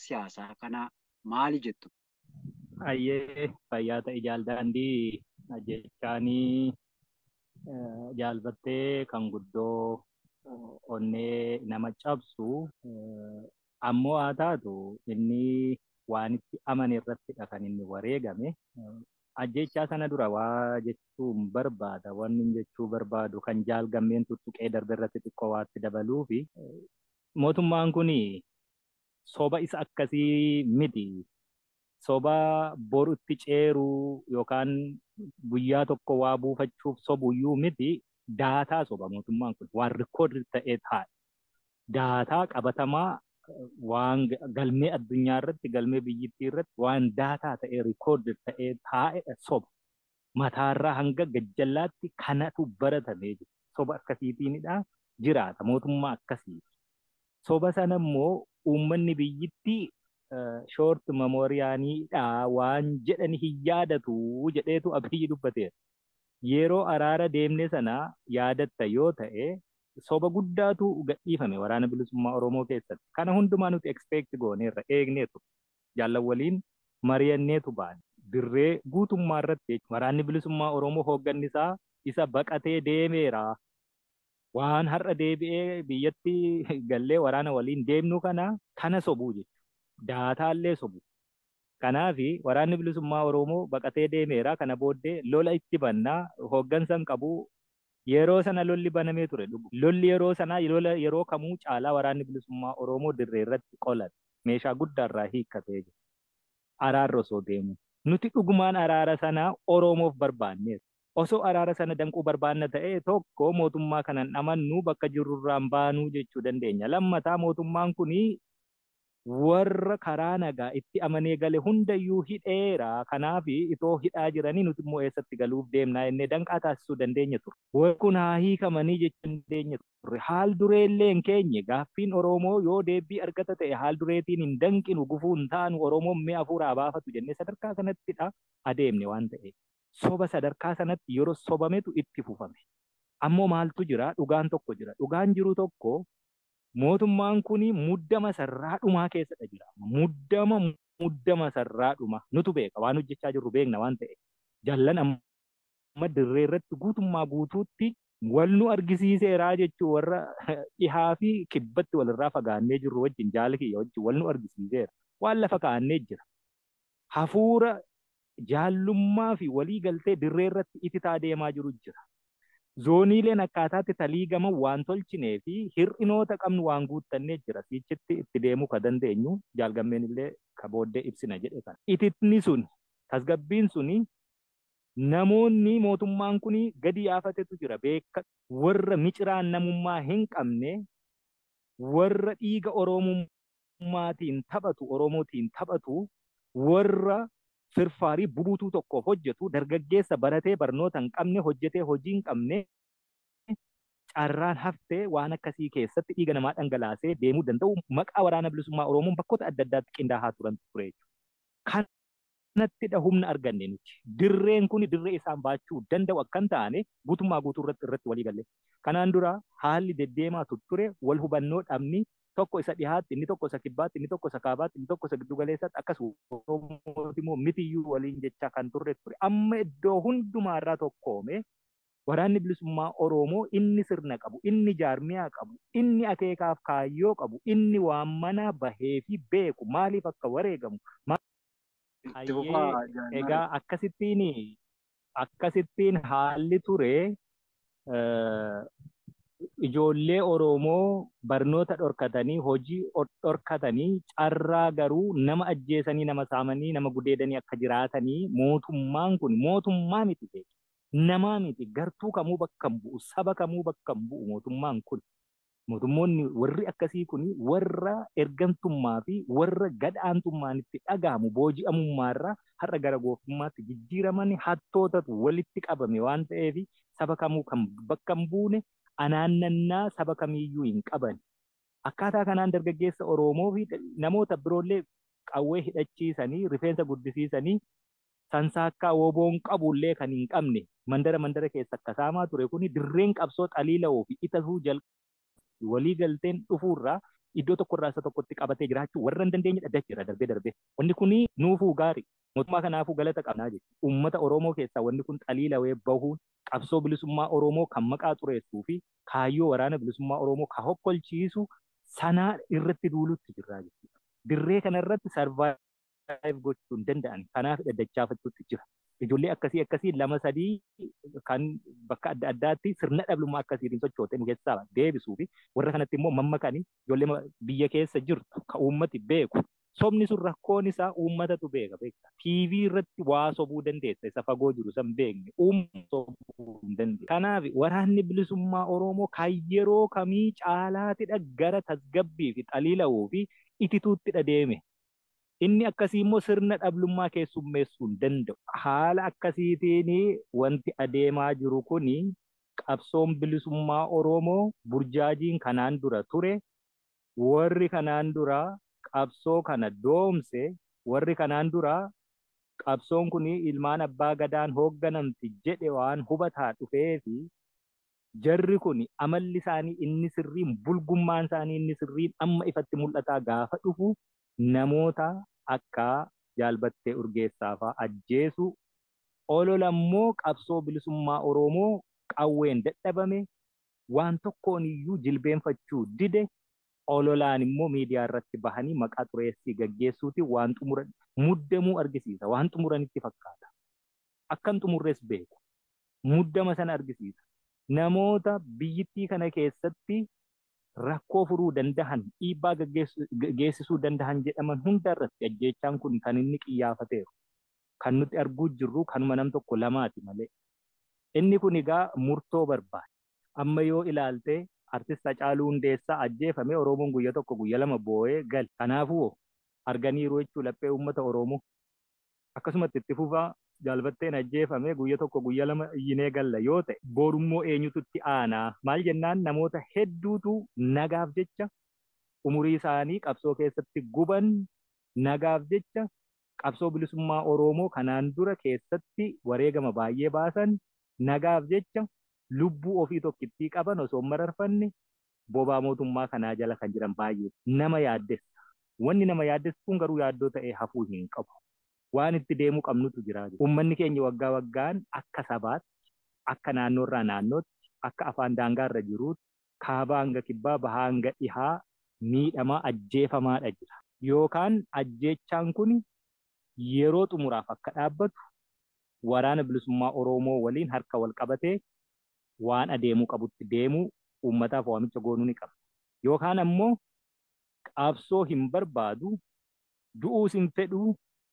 siyaasaa kanaa maali jettu? Ayyee fayyaa ta'e jaaldaandii jechaanii jaalbattee kan guddoo onnee nama cabsu ammoo haa taatu inni waan itti amane irrattidha kan inni wareegame. Ajjechaa sana dura waa jechuun barbaada wanni jechuu barbaadu kan jaalgammeen tuttuqee darbe irratti xiqqoo waatti dabaluu fi mootummaan kun soba isa akkasii miti. Soba borutti ceeruu yookaan guyyaa tokko waa buufachuuf sobuyyuu miti daataa soba mootummaan kun waan rikoodii ta'ee taa'e. Daataa qabatamaa waan galmee addunyaa irratti galmee biyyittii irratti waan daataa ta'ee rikoodii ta'ee taa'e soba. Mataarraa hanga gajjallaatti kanatu baratamee jira. Soba akkasiitiinidha jiraata mootummaa akkasii. Soba sana immoo uummanni biyyittii shoort memooriyaaniidha waan jedhani hin yaadatu jedheetu abiyyi dubbateera. Yeroo araara deemne sana yaadatta yoo ta'e soba guddaatu gadhiifame waraana bilisummaa Oromoo keessatti. Kana hundumaa nuti expect gooneerra eegneetu jaallan waliin mari'anneetu baane. Dirree guutummaa irratti waraanni bilisummaa Oromoo hoogganni isaa isa baqatee deemeera. Waan har'a deebi'ee biyyatti gallee waraana waliin deemnu kana kana sobuu jechuudha. Daataallee sobu. Kanaafi waraanni bilisummaa Oromoo baqatee deemeera. Kana booddee lola itti bannaa hooggansan qabu yeroo sana lolli banamee ture. Lolli yeroo sanaa lola yeroo kamuu caalaa waraanni bilisummaa Oromoo dirree irratti qolate. Meeshaa guddaarraa hiikkatee jira. Araarra osoo deemu. Nuti dhugumaan araara sana Oromoof barbaanneera. Osoo araara sana danquu barbaanna ta'e tokko mootummaa kanan amannu bakka jirurraan baanuu jechuu dandeenya. Lammataa mootummaan kunii warra karaa nagaa itti amanee gale hundayyuu hidheera. Kanaaf itoo hidhaa jiranii nuti immoo eessatti galuuf deemnaa jennee danqaa taasisuu dandeenya ture. Warri kun haa hiikamanii jechuu dandeenya ture. Haal dureellee hin keenye gaaffiin Oromoo yoo deebii argata ta'e haal dureetiin hin danqinu gufuu hin taanu Oromoon mi'a hafuuraa baafatu jennee sadarkaa kanattidha adeemne waan ta'eef. Soba sadarkaa sanatti yeroo sobametu itti fufame. Ammoo maaltu jira? Dhugaan tokko jira. Dhugaan jiru tokko mootummaan kun muddama sarraa dhumaa keessadha jira. Muddama muddama sarraa dhuma nutu beeka waan hojjechaa jirru beekna waan ta'e. Jallan amma dirree irratti guutummaa guutuutti wal nu argisiiseeraa jechuun warra dhihaa fi kibbatti walirraa fagaannee jirru wajjin jaala kiyya wajjin wal nu argisiiseera. Waan lafa kaa'annee jira. Hafuura jaallummaa fi walii galtee dirree irratti ititaa deemaa jiru jira. zooniileen akkaataatti talii gama waan tolchinee fi hir'inoota qabnu waan guuttannee jira. Siichitti itti deemuu ka dandeenyu jaalgammeen illee ka booddee ibsina jedhe kana. Ititni sun tasgabbiin suni namoonni mootummaan kun gadi yaafatetu jira beeka warra miciraan namummaa hin qabne warra dhiiga oromummaatiin taphatu oromootiin taphatu warra firfaarii bubuutuu tokkoof hojjetu dargaggeessa baratee barnoota hin qabne hojjetee hojii hin qabne carraan haftee waan akkasii keessatti dhiiga namaa dhangalaasee deemuu danda'u maqaa waraana bilisummaa Oromoon bakkoota adda addaatti qindaa'aa turan ture jechuudha. Kanattidha humna arganne nuti. Dirreen kun dirree isaan baachuu danda'u akka hin taane guutummaa guutuu irratti irratti walii galle. Kanaan dura haalli deddeemaa ture wal hubannoo dhabni tokko isa dhihaatti, inni tokko isa kibbaatti, inni tokko isa kaabaatti, inni tokko isa giddu galeessaatti akkasuma Oromooti immoo mitiyyuu waliin jechaa kan turre ture. Amma iddoo hundumaarraa tokkoome waraanni bilisummaa Oromoo inni sirna qabu, inni jaarmiyaa qabu, inni akeekaaf kaayyoo qabu, inni waan mana bahee fi beeku maaliif akka wareegamu. Egaa akkasittiin akkasittiin haalli ture ijoollee Oromoo barnoota dhorkatanii hojii dhorkatanii carraa garuu nama ajjeesanii nama saamanii nama gudeedanii akka jiraatanii mootummaan kun mootummaa miti beeku. Namaa miti gartuu kamuu bakka hin bu'u saba kamuu bakka hin bu'u mootummaan kun. Mootummoonni warri akkasii kun warra ergamtummaa fi warra gadhaantummaan itti dhagahamu booji'amummaarraa har'a gara gooftummaatti jijjiiraman hattootatu walitti qabame waan ta'eef saba kamuu kan bakka hin buune anaannannaa saba kamiiyyuu hin qaban. Akkaataa kanaan dargaggeessa Oromoo fi namoota biroollee qawwee hidhachiisanii rifeensa guddisiisanii sansaakkaa woboon qabullee kan hin qabne mandara mandara keessa akka saamaa ture kuni dirreen qabsoo xaliila'uu fi itasuu jalqabu walii galteen dhufuurraa iddoo tokkorraa isa tokkotti qabatee jiraachuu warra hin dandeenye dhaddacheera darbee darbee. Wanni kun nuufuu gaarii. Mootummaa kanaafuu galata qabnaa jechuudha. Uummata Oromoo keessaa wanni kun xaliilawee bahuun qabsoo bilisummaa Oromoo kan maqaa xureessuu fi kaayyoo waraana bilisummaa Oromoo kan hokkolchiisu sanaa irratti duulutti jirra jechuudha. Dirree kanarratti sarvaayiv gochuu hin danda'an. Kanaaf dhaddachaafachuutti jira. Ijoollee akkasii akkasii lama sadii kan bakka adda addaatti sirna dhablummaa akkasiitiin sochoote nu keessaa deebisuu fi warra kanatti immoo mammakanii ijoollee biyya keessa jirtu kan uummati beeku. Sobni sun rakkoon isaa uummatatu beeka beekta. TV irratti waa sobuu dandeessa isa fagoo jiru san beekne uummata sobuu hin dandeessu. Kanaaf waraanni bilisummaa Oromoo kan yeroo kamii caalaatidha gara tasgabbii fi xaliila'uu fi itituuttidha deeme. Inni akkasii immoo sirna dhablummaa keessummeessuu hin danda'u. Haala akkasiitiin wanti adeemaa jiru kuni qabsoon bilisummaa Oromoo burjaajiin kanaan dura ture. Warri kanaan dura qabsoo kana doomse warri kanaan dura qabsoon kun ilmaan abbaa gadaan hoogganamti jedhe waan hubataa dhufee fi jarri kun amalli isaanii inni sirriin bulgummaan isaanii inni sirriin amma ifatti mul'ataa gaafa dhufu namoota akka jaalbattee urgeessaa fa'aa ajjeesu ololammoo qabsoo bilisummaa Oromoo qawween dadhabame waan tokkoon iyyuu jilbeenfachuu dide ololaan immoo miidiyaa irratti bahanii maqaa xureessii gaggeessuuti waan xumuran muddamuu argisiisa waan xumuranitti fakkaata akkan xumurres beeku muddama sana argisiisa namoota biyyittii kana keessatti rakkoo furuu dandahan dhiibbaa geessisuu dandahan jedhaman hunda irratti ajjeechaan kun kan inni qiyyaafateeru kan nuti arguu jirru kanuma nam tokko lamaati malee inni kun egaa murtoo barbaada amma yoo ilaalte artist Hacaaluu Hundeessaa ajjeefame Oromoon guyya tokko guyya lama boo'ee gal. Kanaafuu arganiiru jechuu laphee uummata Oromoo. Akkasumatti itti fufaa jaalbatteen ajjeefame guyya tokko guyya lama iyyinee galla yoo ta'e boorummoo eenyutu itti aanaa maal jennaan namoota hedduutu nagaaf jecha umurii isaanii qabsoo keessatti guban nagaaf jecha qabsoo bilisummaa Oromoo kanaan dura keessatti wareegama baay'ee baasan nagaaf jecha lubbuu ofii tokkittii qaban osoo mararfanne bobaa mootummaa kanaa jala kan jiran baay'ee nama yaaddessa. Wanni nama yaaddessu kun garuu yaaddoo ta'ee hafuu hin qabu. Waan itti deemuu qabnutu jira. Uummanni keenya waggaa waggaan akka sabaatti, akka naannoorraa naannootti, akka afaan daangaarra jiruutti, kaabaa hanga kibbaa, bahaa hanga dhihaa miidhamaa ajjeefamaadha jira. Yookaan ajjeechaan kun yeroo xumuraaf akka dhaabbatu waraana bilisummaa Oromoo waliin harka wal qabatee waan adeemuu qabutti deemuu uummataaf waamicha goonuu ni qaba. Yookaan ammoo qabsoo hin barbaadu du'uus hin fedhuu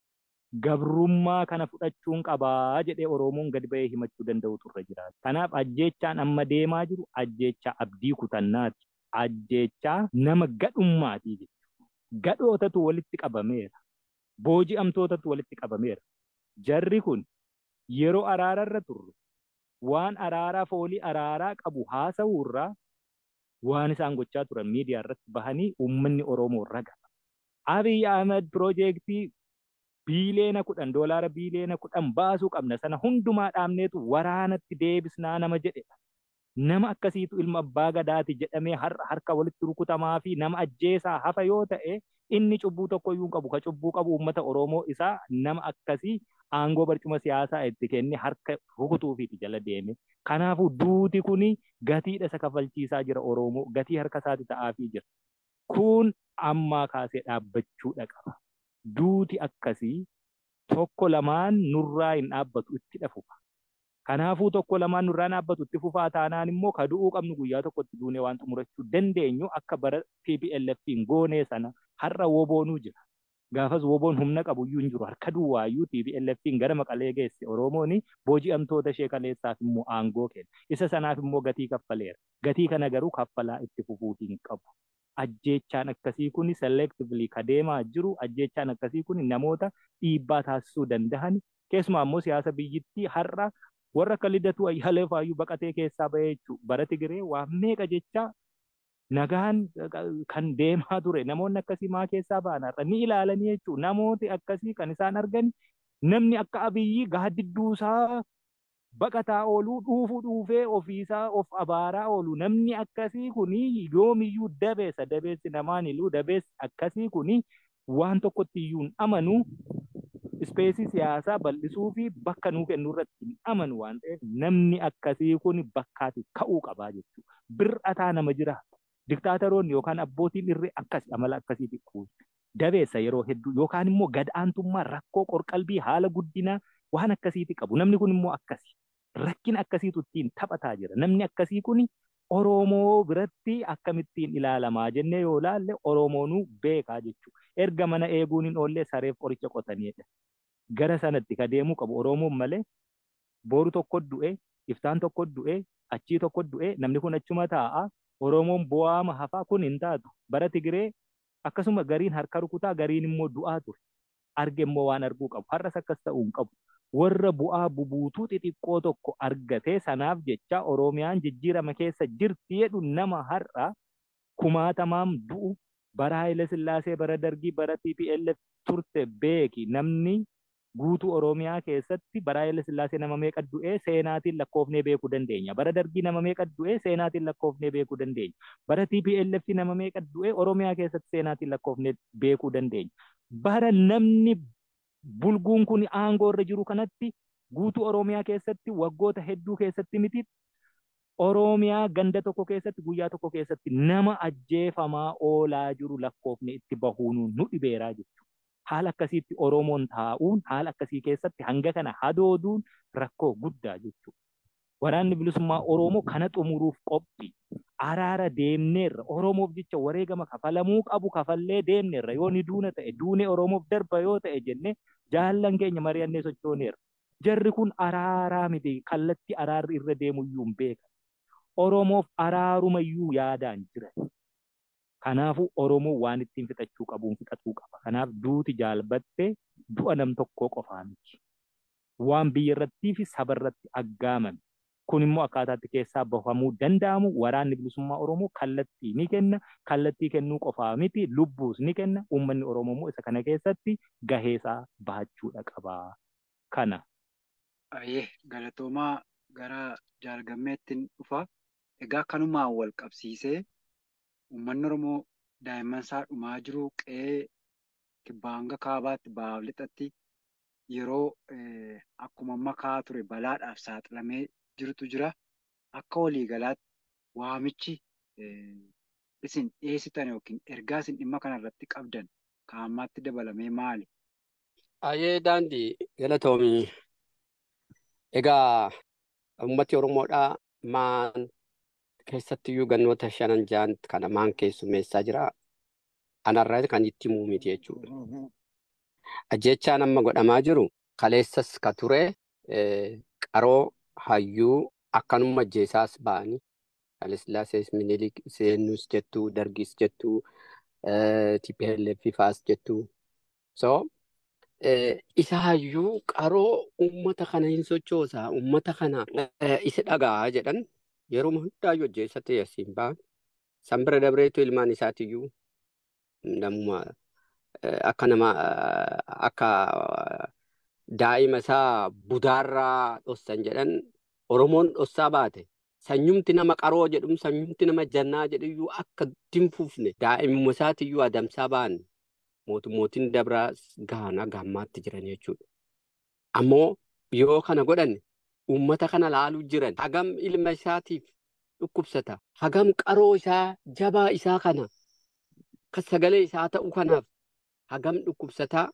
gabrummaa kana fudhachuun qabaa jedhee Oromoon gadi ba'ee himachuu danda'utu irra jira. Kanaaf ajjeechaan amma deemaa jiru ajjeechaa abdii kutannaati. Ajjeechaa nama gadhummaati jechuudha. Gadhootatu walitti qabameera. Booji'amtootatu walitti qabameera. Jarri kun yeroo araararra turre waan araaraa foolii araaraa qabu haasa'uurraa waan isaan gochaa turan miidiyaa irratti bahanii uummanni Oromoo raga. Abiy Ahmed piroojeektii biileena kudhan doolaara biileena kudhan baasuu qabna sana hundumaa dhaabneetu waraanatti deebisnaa nama jedhedha. Nama akkasiitu ilma abbaa gadaati jedhamee har'a harka walitti rukutamaa fi nama ajjeesaa hafa yoo ta'e inni cubbuu tokko iyyuu qabu ka cubbuu qabu uummata Oromoo isaa nama akkasii aangoo barcuma siyaasaa itti kenne harka rukutuufiiti jala deeme. Kanaafuu duuti kuni gatiidha isa kafalchiisaa jira Oromoo gatii harka isaati ta'aafii jira. Kun ammaa kaasee dhaabbachuudha qaba. Duuti akkasii tokko lamaan nurraa hin dhaabbatu itti dhafufa. Kanaafuu tokko lamaan nurraa dhaabbatu itti fufaa taanaan immoo ka du'uu qabnu guyyaa tokkotti duunee waan xumurachuu dandeenyu akka bara TPLF'n goonee sana har'a woboonuu jira. Gaafas woboon humna qabu iyyuu hin jiru harka duwwaayyuu TPLF'n gara maqalee geesse Oromoon booji'amtoota ishee kaleessaaf immoo aangoo kenna. Isa sanaaf immoo gatii kaffaleera. Gatii kana garuu kaffalaa itti fufuu hin qabu. Ajjeechaan akkasii kun selectively ka deemaa jiru ajjeechaan akkasii kun namoota dhiibbaa taasisuu danda'an keessumaa immoo siyaasa biyyittii har'a warra akka lidatu ayyaalee faayyuu baqatee keessaa bahee jechuudha. Bara Tigiree waan meeqa jecha nagaan kan deemaa ture namoonni akkasii maa keessaa ba'an har'a ni ilaalanii jechuudha. Namooti akkasii kan isaan argan namni akka abiyyi gaaddidduu isaa baqataa ooluu dhuufu dhuufee ofiisaa of abaaraa oolu namni akkasii kuni yoomiyyuu dabeessa dabeessi namaan iluu dabeessi akkasii kuni waan tokkotti iyyuu hin amanu ispeesii siyaasaa bal'isuu fi bakka nuu kennuu irratti hin amanu waan ta'eef namni akkasii kun bakkaatti ka'uu qabaa jechuudha. Bir'ataa nama jira. Diktaataroonni yookaan abbootiin irree akkasi amala akkasiitti kuusu. Dabeessa yeroo hedduu yookaan immoo gad-aantummaa rakkoo qorqalbii haala guddinaa waan akkasiitti qabu. Namni kun immoo akkasi. Rakkina akkasiitu ittiin taphataa jira. Namni akkasii kun Oromoo biratti akkamittiin ilaalamaa jennee yoo ilaalle Oromoonuu beekaa jechuudha. Erga mana eeguun hin oollee sareef qoricha qotanidha. Gara sanatti ka deemuu qabu Oromoon malee boru tokko du'e, iftaan tokko du'e, achii tokko du'e, namni kun achuma taa'a. Oromoon bu'aama hafaa kun hin taatu. Bara Tigiree akkasuma gariin harka rukutaa gariin immoo du'aa ture. Arge immoo waan arguu qabu. Har'as akkas ta'uu hin qabu. Warra bu'aa bubuutuu xixiqqoo tokko argatee sanaaf jecha Oromiyaan jijjiirama keessa jirti jedhu nama har'a kumaatamaan du'u bara Haayile Sillaasee bara Dargii bara TPLF turte beeki namni guutuu Oromiyaa keessatti bara Haayile Sillaasee nama meeqa du'ee seenaatiin lakkoofnee beekuu dandeenya. Bara Dargii nama meeqa du'ee seenaatiin lakkoofnee beekuu dandeenya. Bara TPLF nama meeqa du'ee Oromiyaa keessatti seenaatiin lakkoofnee beekuu dandeenya. Bara namni bulguun kun aangoo irra jiru kanatti guutuu Oromiyaa keessatti waggoota hedduu keessatti miti Oromiyaa ganda tokko keessatti guyyaa tokko keessatti nama ajjeefamaa oolaa jiru lakkoofne itti bahuun nu dhibeeraa jechuudha. Haala akkasiitti Oromoon taa'uun haala akkasii keessatti hanga kana hadooduun rakkoo guddaa jechuudha. Waraanni bilisummaa Oromoo kana xumuruuf qophii. Araara deemneerra Oromoof jecha wareegama kafalamuu qabu kafallee deemneerra yoo ni duuna ta'e duunee Oromoof darba yoo ta'e jennee jaallan keenya mari'annee sochooneerra. Jarri kun araaraa miti kallattii araarri irra deemu iyyuu hin beekan. Oromoof araaruma iyyuu yaadaan jiran. Kanaafuu Oromoo waan ittiin fixachuu qabuun fixachuu qaba. Kanaaf duuti jaalbattee du'a nam tokkoo qofaa miti. Waan biyya irrattii fi saba irratti aggaamame. Kun immoo akkaataatti keessaa bahamuu danda'amu waraanni bilisummaa Oromoo kallattii ni kenna. Kallattii kennuu qofaa miti lubbuus ni kenna. Uummanni Oromoo immoo isa kana keessatti gaheesaa bahachuudha qaba. Kana. Ayyee galatoomaa gara jaalgammeetti dhufa. Egaa kanumaan wal qabsiisee uummanni Oromoo daa'imman isaa dhumaa jiru qe'ee kibbaa hanga kaabaatti bahaaf lixatti yeroo akkuma amma kaa'aa ture balaadhaaf saaxilamee jirutu jira. Akka waliigalaatti waamichi isin dhiyeessitan yookiin ergaa isin dhimma kanarratti qabdan kaa'ammaatti dabalamee maali? Ayyee daandii galatoomii. Egaa uummati Oromoodhaa maan keessattiyyuu gannoota shanan ja'an kana maan keessummeessaa jira. Anarraa kan itti himuu miti jechuudha. Ajjechaan amma godhamaa jiru kaleessas ka ture qaroo hayyuu akkanuma ajjeesaas ba'anii Haayilesillaasees Minilik seenus jettuu Dargis jettuu TPLF faas jettuu. So isa hayyuu qaroo uummata kana hin sochoosaa uummata kana isa dhagaa jedhan yeroo hundaayyuu ajjeessa ta'e asiin ba'an. San bira dabreetu ilmaan isaatiyyuu namuma akka nama akka daa'ima isaa budaarraa dhossan jedhan Oromoon dhossaa baate. Sanyumti nama qaroo jedhum sanyumti nama jannaa jedhiyyuu akka dinfuufne daa'imuma isaatiyyuu adamsaa ba'an mootummootiin dabraa gaana gammaatti jiran jechuudha. Ammoo yoo kana godhan uummata kana laaluu jiran hagam ilma isaatiif dhukkubsata hagam qaroo isaa jabaa isaa kana kan sagalee isaa ta'u kanaaf hagam dhukkubsataa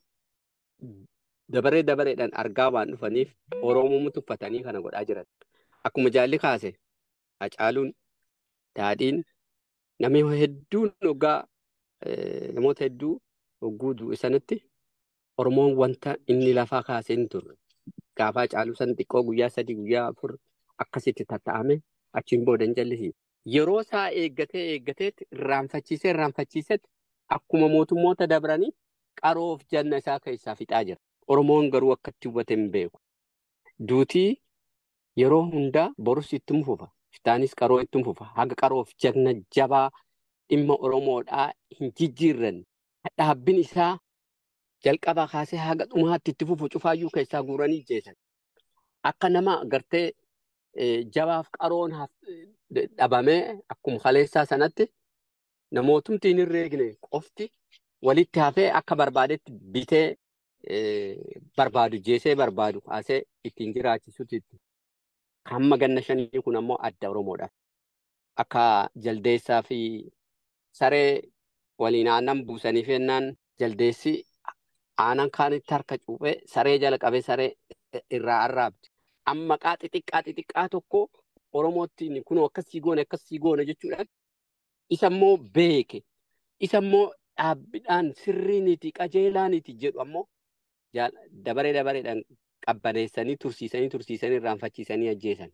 dabaree dabareedhaan argaa waan dhufaniif Oromoo tuffatanii kana godhaa jiran. Akkuma jaalli kaase Hacaaluun daadhiin namni hedduun hoggaa namoota hedduu hogguu du'e sanatti Oromoon wanta inni lafaa kaasee hin turre. Gaafa Hacaaluu san xiqqoo guyyaa sadii guyyaa afur akkasitti tatta'ame achiin booda hin jallisiisu. Yeroo isaa eeggatee eeggateetti irraanfachiisee irraanfachiisetti akkuma mootummoota dabranii qaroof janna isaa keessaa fixaa jira. Oromoon garuu akkatti hubate hin beeku. Duutii yeroo hundaa borus itti fufa. Iftaanis qaroo itti fufa. Haga qaroof janna jabaa dhimma Oromoodhaa hin jijjiirranne. Dhaabbin isaa jalqabaa kaasee haga dhumaatti itti fufu cufaayyuu keessaa guuranii jeesan. akka nama gartee jabaaf qaroon dhabamee akkuma kaleessaa sanatti namootumti hin herreegne qofti walitti hafee akka barbaadetti bitee barbaadu jeesee barbaadu kaasee ittiin jiraachisutti hamma ganna shanii kun ammoo adda Oromoodhaaf. Akka jaldeessaa fi saree waliin aannan buusanii fennaan jaldeessi aanan kaanitti harka cuuphee saree jala qabee saree irraa arraabdi. Amma qaa xixiqqaa xixiqqaa tokko Oromootti kunoo akkasii goone akkasii goone jechuudhaan isa immoo beeke isa immoo dhaabbiidhaan sirriiniti qajeelaaniti jedhu ammoo dabaree dabareedhaan qabbaneessanii tursiisanii tursiisanii irraanfachiisanii ajjeesan.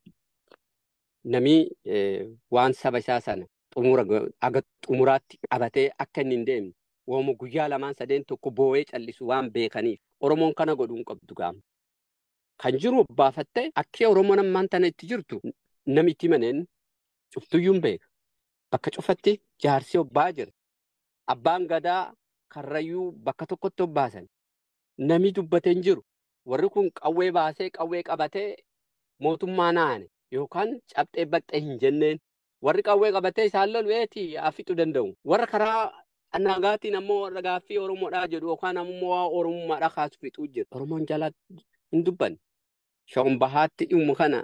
Namni waan saba isaa sana xumura aga xumuraatti qabatee akka inni hin deemne wooma guyyaa lamaan sadeen tokko boo'ee callisu waan beekaniif Oromoon kana godhuu hin qabdu gaama. Kan jiru baafattee akka Oromoon ammaan tana itti jirtu namitti maneen cuftuyyuu hin beeka. Bakka cufatti jaarsi obbaa jira. Abbaan gadaa karrayyuu bakka tokkotti obbaasan. Nami dubbatee hin jiru. Warri kun qawwee baasee qawwee qabatee mootummaa naane yookaan cabxee baqxee hin jenneen. Warri qawwee qabatee isaan lolu eeti fixuu danda'u. Warra karaa nagaatiin ammoo warra gaaffii Oromoodhaa jedhu yookaan ammoo Oromummaadhaa kaasu fixuu jira. Oromoon jalaa hin dubbanne. Shawun bahaatti dhimma kana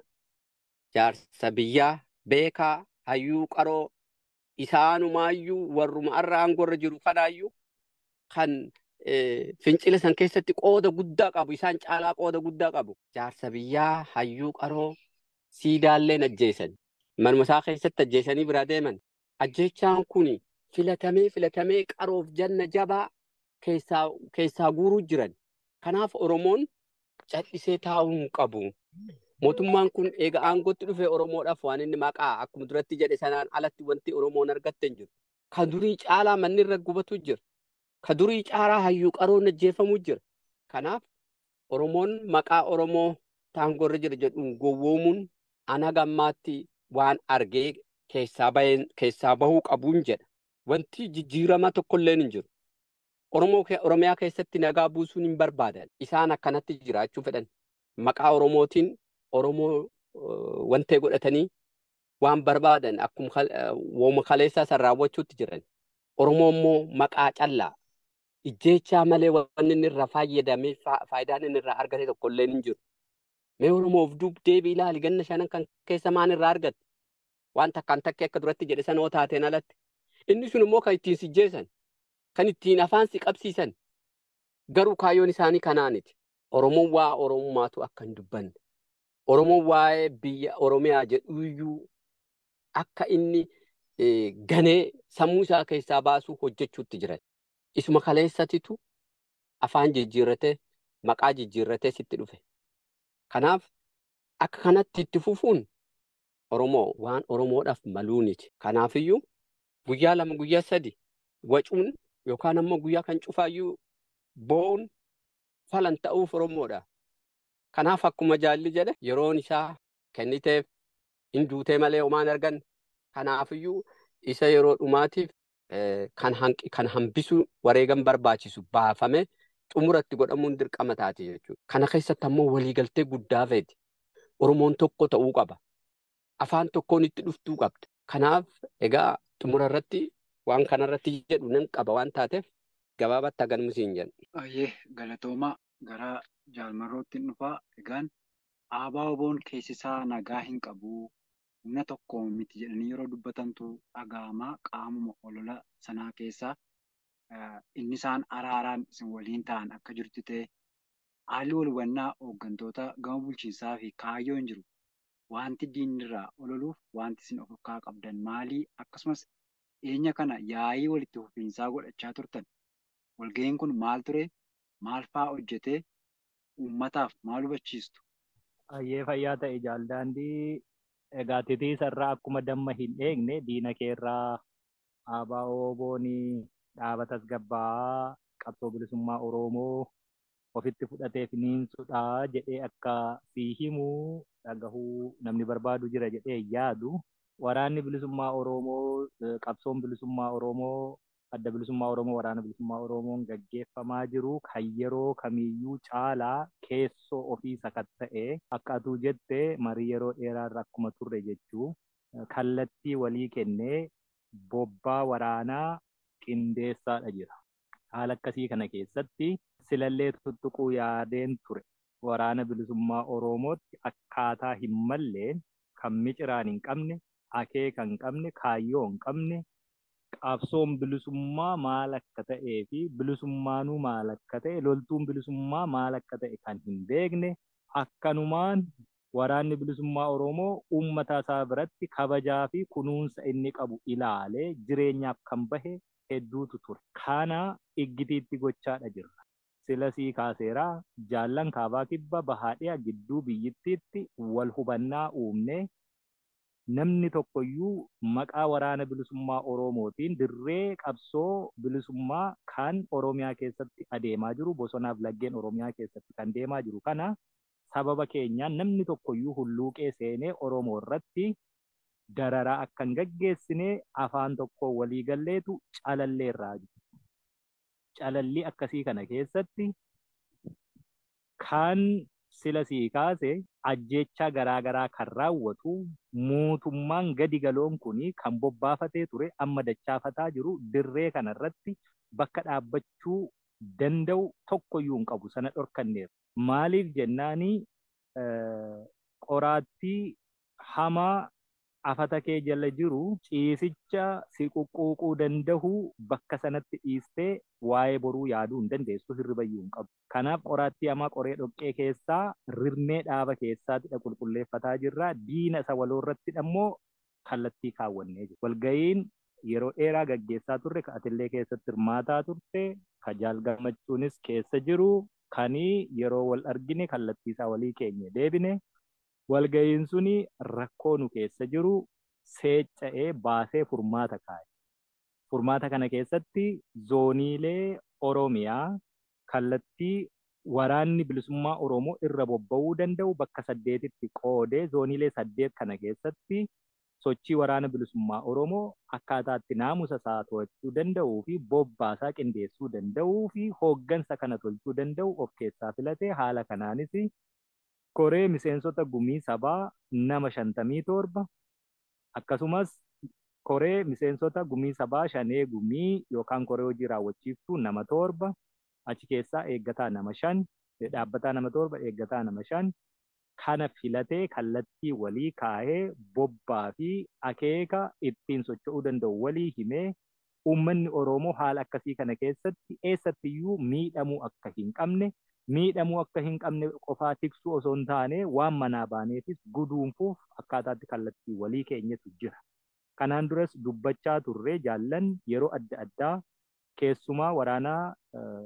jaarsa biyyaa beekaa hayyuu qaroo isaanumaayyuu warruma arra aangorra jiru kanaayyuu kan fincila san keessatti qooda guddaa qabu isaan caalaa qooda guddaa qabu jaarsa biyyaa hayyuu qaroo siidaalleen ajjeesan manuma isaa keessatti ajjeesanii biraa deeman ajjeechaan kun filatamee filatamee qaroof janna jabaa keessaa keessaa guuruu jiran kanaaf oromoon callisee taa'uu hin qabu. Mootummaan kun eega aangootti dhufe Oromoodhaaf waan inni maqaa akkuma duratti jedhe sanaan alatti wanti Oromoon argatte hin jiru. Ka durii caalaa manni irra gubatu jira. Ka durii caalaa hayyuu qaroon ajjeefamu jira. Kanaaf Oromoon maqaa Oromoo taangorra jira jedhuun gowwoomuun ana gammaatti waan argee keessaa bahuu qabuun jedha. Wanti jijjiirama tokkolleen hin jiru. Oromiyaa keessatti nagaa buusuun hin barbaadan. Isaan akkanatti jiraachuu fedhan. Maqaa Oromootiin Oromoo wantee godhatanii waan barbaadan akkuma wooma kaleessaa san raawwachuutti jiran. Oromoo immoo maqaa callaa ijjeechaa malee wanni inni irraa fayyadamee faayidaan inni irraa argate tokko illee hin jiru. Mee Oromoof duub deebii ilaali ganna shanan kan keessa maan irraa argatte? Waan takkaan takkee akka duratti jedhe sana taateen alatti. Inni sun immoo kan ittiin sijjeessan, kan ittiin afaan si qabsiisan. Garuu kaayyoon isaanii kanaaniti. Oromoon waa Oromummaatu akka hin dubbanne. Oromoon waa'ee biyya Oromiyaa jedhuyyuu akka inni ganee sammuu isaa keessaa baasuu hojjechuutti jiran. Isuma kaleessatitu afaan jijjiirratee maqaa jijjiirratee sitti dhufe. Kanaaf akka kanatti itti fufuun Oromoo waan Oromoodhaaf maluuniti. Kanaafiyyuu guyyaa lama guyyaa sadi wacuun yookaan ammoo guyyaa kan cufaayyuu boo'uun falan ta'uuf Oromoodha. Kanaaf akkuma jaalli jedhe yeroon isaa kenniteef hin duutee malee homaan argan. Kanaafiyyuu isa yeroo dhumaatiif kan hambisuu wareegan barbaachisu baafame xumuratti godhamuun dirqama taate jechuudha. Kana keessatti ammoo waliigaltee guddaa feeti. Oromoon tokko ta'uu qaba. Afaan tokkoon itti dhuftuu qabda. Kanaaf egaa xumura irratti waan kanarratti jedhu nan qaba waan taateef gabaabatti hagan musiin jedhu. Ayyee galatoomaa gara jaalmarrootti dhufaa egaan aabaa oboon keessisaa nagaa hin qabu humna tokko miti jedhanii yeroo dubbatantu dhaga'amaa qaamuma olola sanaa keessaa inni isaan araaraan isin waliin ta'an akka jirtu ta'e haalli wal hubannaa hooggantoota gama bulchiinsaa fi kaayyoo hin jiru. Wanti diinirraa ololuuf wanti isin of harkaa qabdan maalii akkasumas dhiyeenya kana yaa'ii walitti fufiinsaa godhachaa turtan. Walga'iin kun maal ture? Maal fa'aa hojjetee uummataaf maal hubachiistu? Ayyee fayyaa ta'e jaaldaandii egaa titiisarraa akkuma damma hin eegne diina keerraa aabaa ooboonii dhaabata gabbaa qabsoo bilisummaa Oromoo ofitti fudhatee finiinsudha jedhee akka sii himuu dhagahuu namni barbaadu jira jedhee yaadu. Waraanni bilisummaa Oromoo qabsoon bilisummaa Oromoo adda bilisummaa Oromoo waraana bilisummaa Oromoon gaggeeffamaa jiru kan yeroo kamiyyuu caalaa keessoo ofii sakatta'ee akka atuu jette marii yeroo dheeraarra akkuma turre jechuu kallattii walii kennee bobbaa waraanaa qindeessaadha jira. Haala akkasii kana keessatti silallee tuttuquu yaadeen ture waraana bilisummaa Oromootti akkaataa hin malleen kan miciraan hin qabne, akeeka hin qabne, kaayyoo hin qabne, qabsoon bilisummaa maal akka ta'ee fi bilisummaanuu maal akka ta'e, loltuun bilisummaa maal akka ta'e kan hin beekne, akkanumaan waraanni bilisummaa Oromoo uummata isaa biratti kabajaa fi kunuunsa inni qabu ilaalee jireenyaaf kan bahe hedduutu ture. Kana iggitiitti gochaadha jirra. Silasii kaaseeraa jaallan kaabaa kibba bahaadhiyaa gidduu biyyittiitti wal hubannaa uumnee namni tokkoyyuu maqaa waraana bilisummaa Oromootiin dirree qabsoo bilisummaa kan Oromiyaa keessatti adeemaa jiru bosonaaf laggeen Oromiyaa keessatti kan deemaa jiru kana sababa keenyaan namni tokkoyyuu hulluuqee seenee Oromoo irratti dararaa akka hin gaggeessine afaan tokko walii galleetu calallee irraa jiru. Calallii akkasii kana keessatti kan sila sii kaase ajjechaa garaagaraa kan raawwatu mootummaan gadi galoon kuni kan bobbaafatee ture amma dachaafataa jiru dirree kanarratti bakka dhaabbachuu danda'u tokkoyyuu hin qabu sana dhorkanneera. Maaliif jennaanii qoraattii hamaa afata kee jala jiru ciisicha si quqquuquu danda'u bakka sanatti dhiistee waa'ee boruu yaaduu hin dandeessu hirribayyuu hin qabu. Kanaaf qoraattii hamaa qoree dhoqqee keessaa rirmee dhaaba keessaatti qulqulleeffataa jirra. Diina isa waloorratti immoo kallattii kaawwannee jiru. Walga'iin yeroo dheeraa gaggeessaa turre ka atillee keessatti hirmaataa turte ka jaal gammachuunis keessa jiru kanii yeroo wal argine kallattiisaa walii keenya deebine walga'iin suni rakkoo nu keessa jiru seecca'ee baasee furmaata kaa'e. Furmaata kana keessatti zooniilee Oromiyaa kallattii waraanni bilisummaa Oromoo irra bobba'uu danda'u bakka saddeetitti qoodee zooniilee saddeet kana keessatti sochii waraana bilisummaa Oromoo akkaataa itti naamusa isaa to'achuu danda'uu fi bobbaasaa qindeessuu danda'uu fi hooggansa kana tolchuu danda'u of keessaa filatee haala kanaanis koree miseensota gumii sabaa nama shantamii torba akkasumas koree miseensota gumii sabaa shanee gumii yookaan koree hojii raawwachiiftuu nama torba achi keessaa eeggataa nama shan dhaabbataa nama torba eeggataa nama shan kana filatee kallattii walii kaahee bobbaa fi akeeka ittiin socho'uu danda'u walii himee uummanni Oromoo haala akkasii kana keessatti eessattiyyuu miidhamuu akka hin qabne miidhamuu akka hin qabne qofaa tiksuu osoo hin taane waan manaa baaneefis guduunfuuf akkaataatti kallattii walii keenyatu jira. Kanaan duras dubbachaa turree jaallan yeroo adda addaa keessumaa waraanaa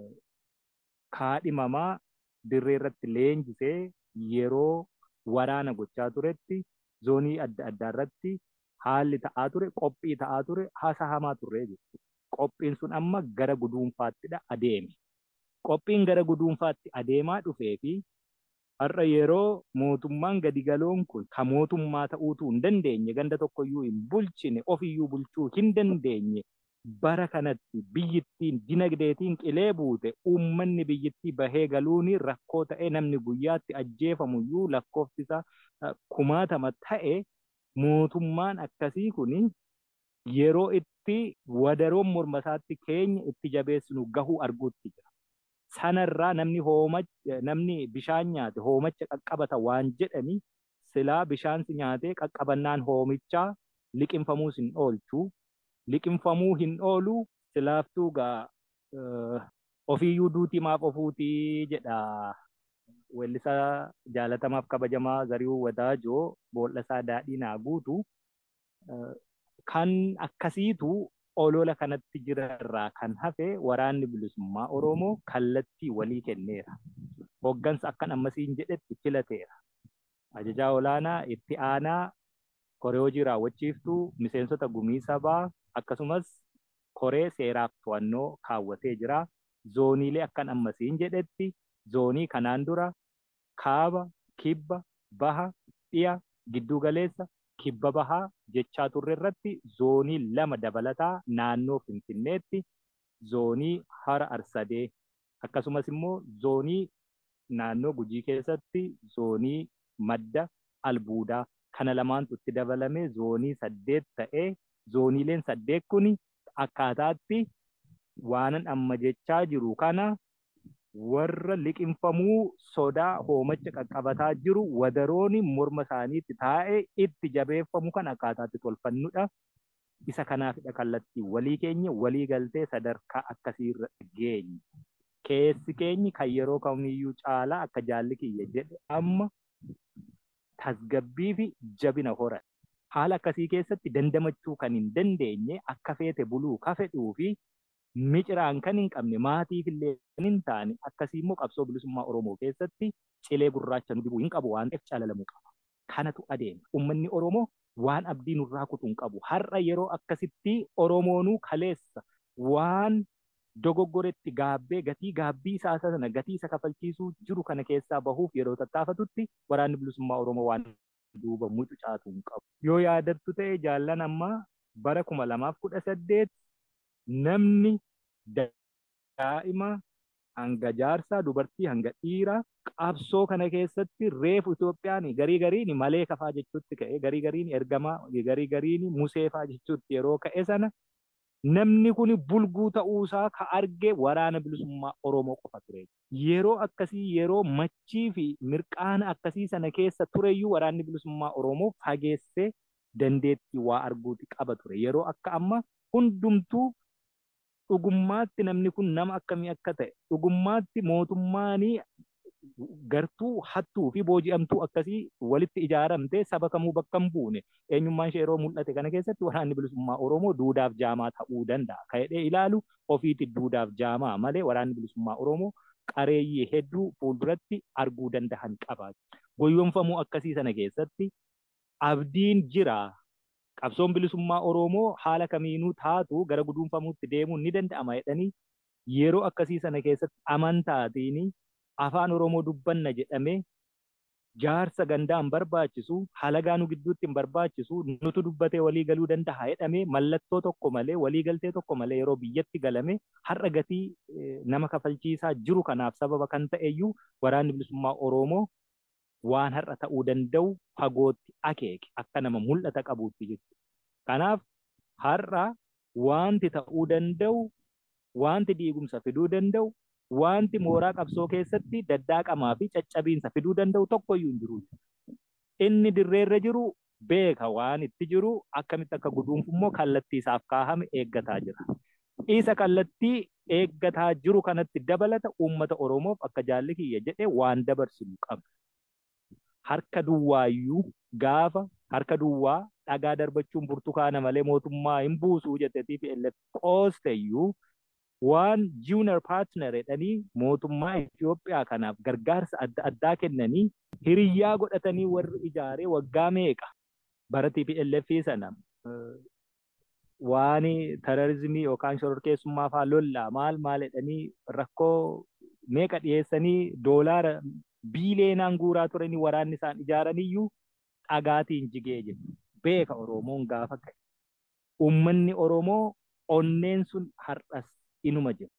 kaadhimamaa dirree irratti leenjisee yeroo waraana gochaa turetti zoonii adda addaa irratti haalli ta'aa ture qophii ta'aa ture haasa'amaa turree jechuudha. Qophiin sun amma gara guduunfaattidha adeeme. Qophiin gara guduunfaatti adeemaa dhufee fi har'a yeroo mootummaan gadi galoon kun kan mootummaa ta'uutu hin dandeenye ganda tokkoyyuu hin bulchine ofiyyuu bulchuu hin dandeenye bara kanatti biyyittiin dinagdeetiin qilee buute uummanni biyyittii bahee galuun rakkoo ta'e namni guyyaatti ajjeefamuyyuu lakkoofsisa kumaatama ta'e mootummaan akkasii kun yeroo itti wadaroon morma isaatti keenya itti jabeessinu gahuu arguutti jira. Sanarraa namni hoomacha namni bishaan nyaate hoomacha qaqqabata waan jedhani silaa bishaansi nyaatee qaqqabannaan hoomichaa liqinfamuus hin oolchu. Liqinfamuu hin oolu silaaftuu gaa ofiiyyuu duutii maaf ofuutii jedha weellisaa jaalatamaaf kabajamaa Zariuu Wadaajoo bool'asaa daadhii naa guutu kan akkasiitu olola kanatti jirarraa kan hafe waraanni bilisummaa Oromoo kallattii walii kenneera. Hoggansa akkan ammasiin jedhetti filateera. Ajajaa olaanaa itti aanaa koree hojii raawwachiiftuu miseensota gumii sabaa akkasumas koree seeraaf to'annoo kaawwatee jira. Zooniilee akkan ammasiin jedhetti zoonii kanaan dura kaaba, kibba, baha, dhiya, giddu galeessa kibba bahaa jechaa turre irratti zoonii lama dabalataa naannoo Finfinneetti zoonii hara arsadee akkasumas immoo zoonii naannoo gujii keessatti zoonii madda albuudaa kana lamaantu itti dabalame zoonii saddeet ta'ee zooniileen saddeet kun akkaataatti waanan amma jechaa jiru kana warra liqinfamuu sodaa hoomacha qaqqabataa jiru wadarooni morma isaaniitti taa'ee itti jabeeffamu kan akkaataatti tolfannudha. Isa kanaafidha kallattii walii keenya walii galtee sadarkaa akkasiirra geenye. Keessi keenyi kan yeroo kamiyyuu caalaa akka jaalli kiyya jedhe amma tasgabbii fi jabina horan. Haala akkasii keessatti dandamachuu kan hin dandeenye akka feete buluu ka fedhuu fi miciraan kan hin qabne maatiif illee kan hin taane akkasii immoo qabsoo bilisummaa Oromoo keessatti cilee gurraacha nu dibuu hin qabu waan ta'eef calalamuu qaba. Kanatu adeema. Uummanni Oromoo waan abdii nurraa kutuu hin qabu. Har'a yeroo akkasitti Oromoonuu kaleessa waan dogoggoretti gaabbee gatii gaabbii isaa sana gatii isa kafalchiisuu jiru kana keessaa bahuuf yeroo tattaafatutti waraanni bilisummaa Oromoo waan duuba mucucaatu hin qabu. Yoo yaadattu ta'e jaallan ammaa bara kuma lamaaf kudha saddeet namni daa'ima hanga jaarsaa dubartii hanga dhiiraa qabsoo kana keessatti reefu Itoophiyaan garii gariin malee kafaa jechuutti ka'e garii gariin ergamaa garii gariin museefaa jechuutti yeroo ka'e sana namni kun bulguu ta'uusaa ka arge waraana bilisummaa Oromoo qofa ture. Yeroo akkasii yeroo machii fi mirqaana akkasii sana keessa tureyyuu waraanni bilisummaa Oromoo fageessee dandeettii waa arguuti qaba ture. Yeroo akka amma hundumtuu dhugummaatti namni kun nama akkamii akka ta'e dhugummaatti mootummaanii gartuu hattuu fi booji'amtuu akkasii walitti ijaaramtee saba kamuu bakka hin buune eenyummaan ishee yeroo mul'ate kana keessatti waraanni bilisummaa Oromoo duudaaf jaamaa ta'uu danda'a. Ka'edhee ilaalu ofiitti duudaaf jaamaa malee waraanni bilisummaa Oromoo qareeyyii hedduu fuulduratti arguu danda'an qaba. Goyyomfamuu akkasii sana keessatti abdiin jira. Qabsoon bilisummaa Oromoo haala kamiinuu taatu gara guduunfamuutti deemuun ni danda'ama jedhanii yeroo akkasii sana keessatti amantaatiin afaan Oromoo dubbanna jedhamee jaarsa gandaa hin barbaachisu halagaa nu gidduutti hin barbaachisu nutu dubbatee walii galuu danda'a jedhamee mallattoo tokko malee walii galtee tokko malee yeroo biyyatti galame har'a gatii nama kafalchiisaa jiru kanaaf sababa kan ta'eyyuu waraanni bilisummaa Oromoo waan har'a ta'uu danda'u fagootti akeeke akka nama mul'ata qabuutti jechuudha. Kanaaf har'a wanti ta'uu danda'u wanti diigumsa fiduu danda'u wanti mooraa qabsoo keessatti daddaaqamaa fi caccabiinsa fiduu danda'u tokkoyyuu hin jiru. Inni dirreerra jiru beeka waan itti jiru akkamitti akka guduunfu immoo kallattii isaaf kaahame eeggataa jira. Isa kallattii eeggataa jiru kanatti dabalata uummata Oromoof akka jaalli kiyya jedhee waan dabarsinu qabna. Harka duwwaayyuu gaafa harka duwwaa dhagaa darbachuun burtukaana malee mootummaa hin buusuu jetteetiif qoosteyyuu waan junior partner jedhanii mootummaa Itoophiyaa kanaaf gargaarsa adda addaa kennanii hiriyyaa godhatanii warri ijaaree waggaa meeqa bara TPLF sana waan terrorizimii yookaan shororkeessummaa fa'aa lollaa maal maal jedhanii rakkoo meeqa dhiyeessanii doolaara biileenaan guuraa turanii waraanni isaan ijaaraniyyuu dhagaatiin jigee jiru. Beeka Oromoon gaafa ka'e. Uummanni Oromoo onneen sun har'as inuma jiru.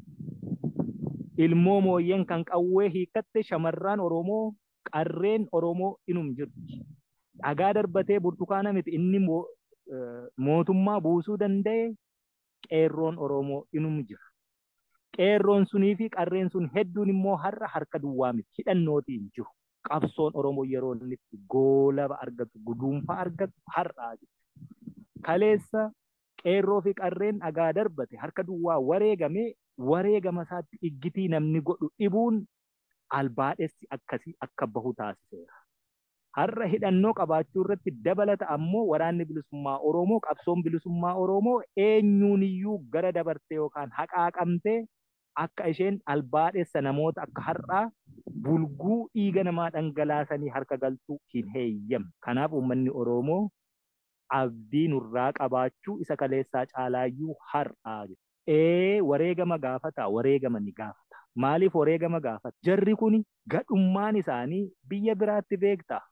Ilmoo mooyyeen kan qawwee hiikatte shamarran Oromoo qarreen Oromoo inum jirti. Dhagaa darbatee burtukaana miti inni mootummaa buusuu danda'e qeerroon Oromoo inum jira. Qeerroon sunii fi qarreen sun hedduun immoo har'a harka duwwaa miti hidhannootiin jiru. Qabsoon Oromoo yeroo inni itti goolaba argatu guduunfaa argatu har'aa jiru. Kaleessa qeerroo fi qarreen dhagaa darbate harka duwwaa wareegame wareegama isaatti iggitii namni godhu dhibuun albaadhessi akkasii akka bahu taasiseera. Har'a hidhannoo qabaachuu irratti dabalata ammoo waraanni bilisummaa Oromoo qabsoon bilisummaa Oromoo eenyuuniyyuu gara dabartee yookaan haqaaqamtee akka isheen albaadhessa namoota akka har'aa bulguu dhiiga namaa dhangalaasanii harka galtuu hin heeyyamne. Kanaaf uummanni Oromoo abdii nurraa qabaachuu isa kaleessaa caalaayyuu har'aa jira. Ee wareegama gaafata wareegama ni gaafata. Maaliif wareegama gaafata? Jarri kun gadhummaan isaanii biyya biraatti beekta.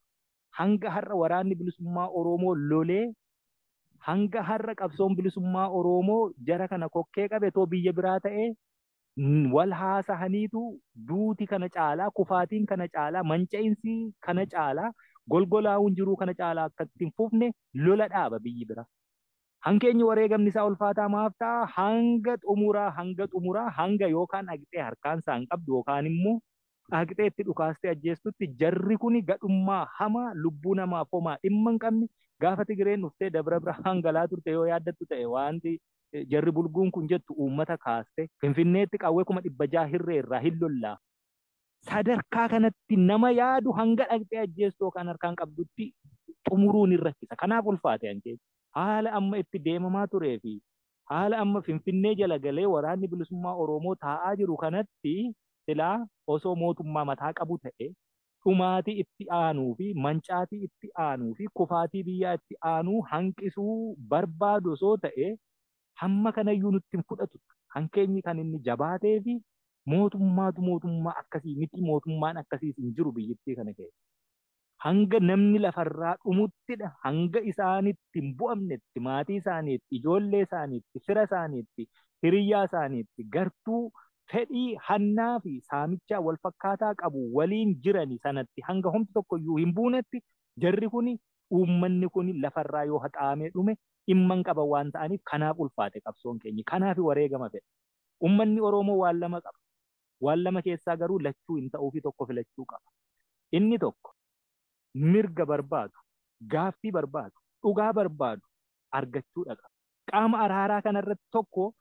hanga har'a waraanni bilisummaa Oromoo lolee hanga har'a qabsoon bilisummaa Oromoo jara kana kokkee qabe too biyya biraa ta'ee wal haasahaniitu duuti kana caalaa kufaatiin kana caalaa manca'insi kana caalaa golgolaa'uun jiruu kana caalaa akka ittiin fufne lola dhaaba biyyi bira. Hankeenyi wareegamni isaa ulfaataa maaf ta'a hanga xumuraa hanga xumuraa hanga yookaan dhaqxee harkaan isaa hin qabdu yookaan immoo dhaqxee itti dhukaastee ajjeestutti jarri kuni gadhummaa hamaa lubbuu namaaf homaa dhimma hin qabne gaafa Tigireen dhuftee dabra bira hangalaa turte yoo yaaddattu ta'e wanti jarri bulguun kun jettu uummata kaaste finfinneetti qawwee kuma dhibba jaha hirree irraa hin lollaa. Sadarkaa kanatti nama yaadu hanga dhaqxee ajjeestu yookaan harkaan qabdutti xumuruun hin rakkisa. Kanaaf ulfaate hankee. Haala amma itti deemamaa turee fi haala amma finfinnee jala galee waraanni bilisummaa Oromoo taa'aa jiru kanatti silaa osoo mootummaa mataa qabu ta'e dhumaatii itti aanuu fi mancaatii itti aanuu fi kufaatii biyyaa itti aanuu hanqisuu barbaadu osoo ta'e hamma kanayyuu nutti hin fudhatu. Hankeenyi kan inni jabaatee fi mootummaatu mootummaa akkasii miti mootummaan akkasiis hin jiru biyyattii kana keessa. Hanga namni lafarraa dhumuttidha. Hanga isaanitti hin bu'amnetti maatii isaaniitti, ijoollee isaaniitti, fira isaaniitti, hiriyyaa isaaniitti gartuu fedhii hannaa fi saamichaa wal fakkaataa qabu waliin jirani sanatti hanga homti tokko iyyuu hin buunetti jarri kuni uummanni kuni lafarraa yoo haxaamee dhume dhimma hin qaban waan ta'aniif kanaaf ulfaate qabsoon keenya kanaaf wareegama fedha. Uummanni Oromoo waan lama qaba. Waan lama keessaa garuu lachuu hin ta'uu fi tokko filachuu qaba. Inni tokko mirga barbaadu, gaaffii barbaadu, dhugaa barbaadu argachuu dhaqa. Qaama araaraa kanarratti tokko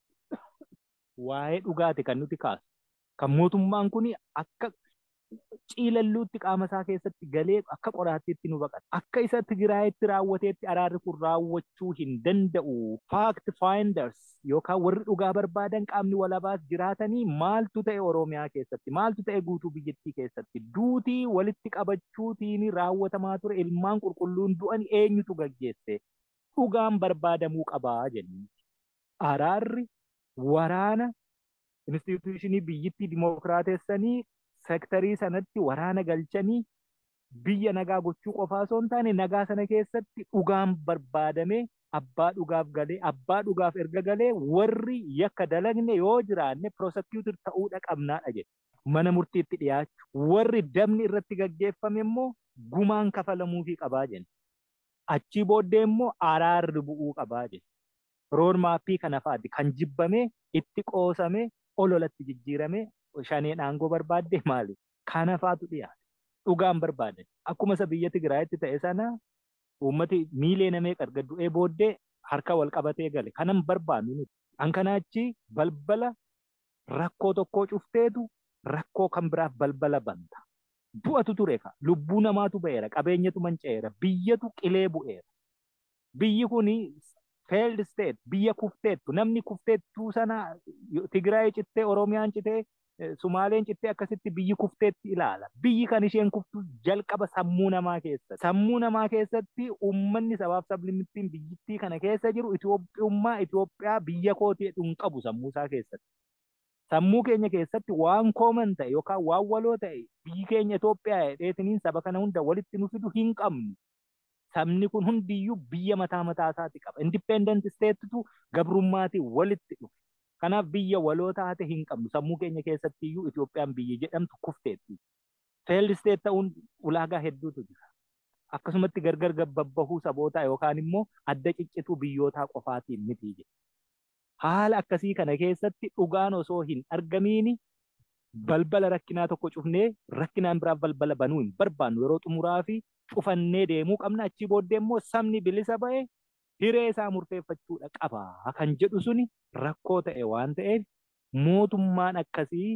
waa'ee dhugaati kan nuti kaasu. Kan mootummaan kun akka ciilalluutti qaama isaa keessatti galee akka qoraattiitti nu baqata. Akka isa Tigiraayitti raawwateetti araarri kun raawwachuu hin danda'u. Fact finders yookaan warri dhugaa barbaadan qaamni walabaas jiraatanii maaltu ta'e Oromiyaa keessatti maaltu ta'e guutuu biyyattii keessatti duutii walitti qabachuutiin raawwatamaa ture ilmaan qulqulluun du'an eenyutu gaggeesse dhugaan barbaadamuu qabaa jenni. Araarri waraana instituushinii biyyittii dimookiraatessanii sektarii sanatti waraana galchanii biyya nagaa gochuu qofaa osoo hin taane nagaa sana keessatti dhugaan barbaadamee abbaa dhugaaf galee abbaa dhugaaf erga galee warri yakka dalagne yoo jiraanne prosecutor ta'uudha qabnaadha jedhe. Mana murtiitti dhiyaachu warri dabni irratti gaggeeffame immoo gumaan kafalamuufii qabaa jenna. Achii booddee immoo araarri bu'uu qabaa jenna. roormaappii kana fa'aati kan jibbame itti qoosame ololatti jijjiirame shaneen aangoo barbaadde maali? Kana fa'aatu dhiyaate. Dhugaan barbaadan. Akkuma isa biyya Tigraayitti ta'e sana uummati miilee namee qarga du'ee booddee harka wal qabatee gale. Kanan barbaannu nuti. An kanaachi balbala rakkoo tokkoo cufteetu rakkoo kan biraaf balbala banta. Du'atu ture ka. Lubbuu namaatu ba'eera. Qabeenyatu manca'eera. Biyyatu qilee bu'eera. Biyyi kuni failed state biyya kufteettu namni kufteettuu sana Tigraay cittee Oromiyaan cittee Sumaaleen cittee akkasitti biyyi kufteetti ilaala. Biyyi kan isheen kuftu jalqaba sammuu namaa keessatti. Sammuu namaa keessatti uummanni sabaaf sablimmittiin biyyittii kana keessa jiru Itoophiyummaa Itoophiyaa biyya kootii hin qabu sammuu isaa keessatti. Sammuu keenya keessatti waan kooman ta'e yookaan waan waloo ta'e biyyi keenya Itoophiyaa dheetiniin saba kana hunda walitti nu fidu hin qabnu. sabni kun hundiyyuu biyya mataa mataa isaati qaba. Independent statetu gabrummaatiin walitti dhufe. Kanaaf biyya waloo taate hin qabnu. Sammuu keenya keessatti iyyuu Itoophiyaan biyya jedhamtu kufteetti. Failed state ta'uun ulaagaa hedduutu jira. Akkasumatti gargar gabbabbahuu sabootaa yookaan immoo adda ciccituu biyyootaa qofaatiin miti jedha. Haala akkasii kana keessatti dhugaan osoo hin argamiini balbala rakkinaa tokko cufnee rakkinaan biraaf balbala banuu hin barbaannu yeroo xumuraa fi cufannee deemuu qabna achii booddee immoo sabni bilisa ba'e hiree isaa murteeffachuudha qaba kan jedhu suni rakkoo ta'e waan ta'eef mootummaan akkasii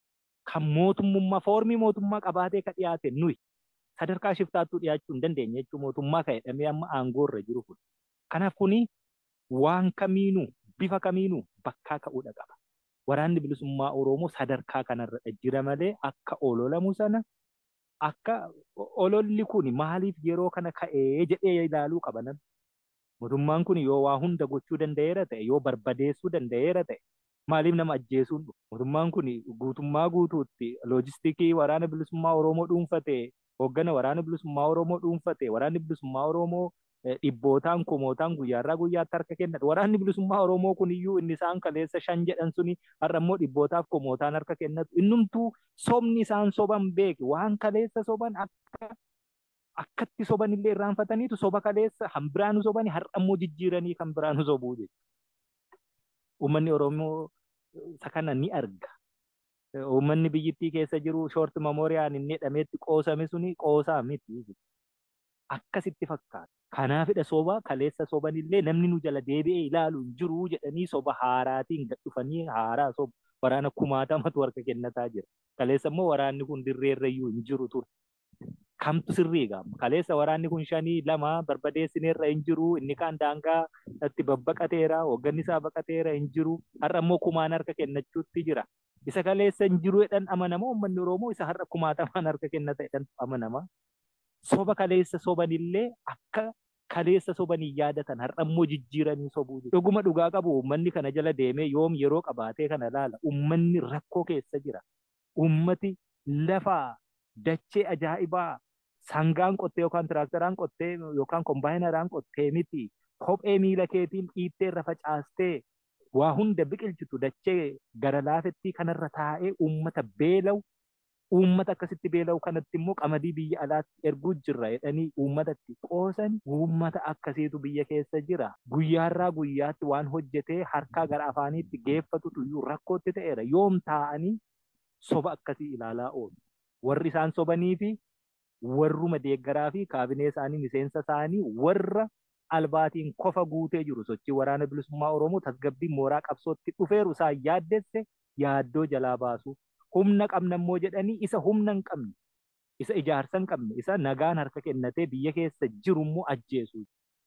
kan mootummaa foormii mootummaa qabaatee ka dhiyaate nuyi sadarkaa shiftaattuu dhiyaachuu hin dandeenye jechuun mootummaa kan jedhamee amma aangoo irra jiru kun. Kanaaf kuni waan kamiinuu bifa kamiinuu bakkaa ka'uudha qaba. Waraanni bilisummaa Oromoo sadarkaa kanarra jira malee akka ololamu sana akka ololli kun maaliif yeroo kana ka'ee jedhee ilaaluu qaba namni. Mootummaan kun yoo waa hunda gochuu danda'eera ta'e yoo barbadeessuu danda'eera ta'e maaliif nama ajjeesuun dhufu? Mootummaan kun guutummaa guutuutti loojistikii waraana bilisummaa Oromoo dhuunfatee Hooggana waraana bilisummaa Oromoo dhuunfate waraanni bilisummaa Oromoo dhibbootaan kumootaan guyyaarraa guyyaatti harka kennan waraanni bilisummaa Oromoo kun iyyuu inni isaan kaleessa shan jedhan suni har'a immoo dhibbootaaf kumootaan harka kennatu innumtuu sobni isaan soban beeke waan kaleessa soban akka akkatti soban illee irraanfataniitu soba kaleessa kan biraanu sobani har'a immoo jijjiiranii kan biraanu sobuu jechuudha. Uummanni Oromoo isa kana ni arga. Uummanni biyyittii keessa jiru shoort memooriyaan inni jedhameetti qoosame suni qoosaa miti. Akkasitti fakkaata. Kanaafidha soba kaleessa sobanillee namni nu jala deebi'ee ilaalu hin jiru jedhanii soba haaraatiin gad dhufanii haaraa soba waraana kumaatamatu harka kennataa jira. Kaleessa immoo waraanni kun dirreerrayyuu hin jiru ture. Kamtu sirrii gaama. Kaleessa waraanni kun shanii lama barbadeessineerra hin jiru. Inni kaan daangaa itti babbaqateera. Hoogganni isaa baqateera hin jiru. Har'a immoo kumaan harka kennachuutti jira. Isa kaleessa hin jiru jedhan amanama. Uummanni Oromoo isa har'a kumaatamaan harka kennata jedhan amanama. Soba kaleessa sobanillee akka kaleessa sobanii yaadatan har'a immoo jijjiiranii sobuu jiru. Dhuguma dhugaa qabu uummanni kana jala deemee yoom yeroo qabaatee kana laala. Uummanni rakkoo keessa jira. Uummati lafaa dachee ajaa'ibaa sangaan qottee yookaan tiraaktaraan qottee yookaan kombaayinaraan qottee miti. Kophee miila keetiin dhiittee irra facaastee waa hunda biqilchitu dachee gara laafettii kanarra taa'ee uummata beela'u uummata akkasitti beela'u kanatti immoo qamadii biyya alaatti erguu jirra jedhanii uummatatti qoosan uummata akkasiitu biyya keessa jira. Guyyaarraa guyyaatti waan hojjetee harkaa gara afaaniitti geeffatutu iyyuu rakkootti ta'eera. Yoom taa'anii soba akkasii ilaalaa oolu. Warri isaan sobanii fi warruma deeggaraa fi kaabinee isaanii miseensa isaanii warra albaatiin kofa guutee jiru sochii waraana bilisummaa Oromoo tasgabbiin mooraa qabsootti dhufeeru isaan yaaddesse yaaddoo jalaa baasu. Humna qabna immoo jedhanii isa humna hin qabne, isa ijaarsa hin qabne, isa nagaan harka kennatee biyya keessa jiru immoo ajjeesu.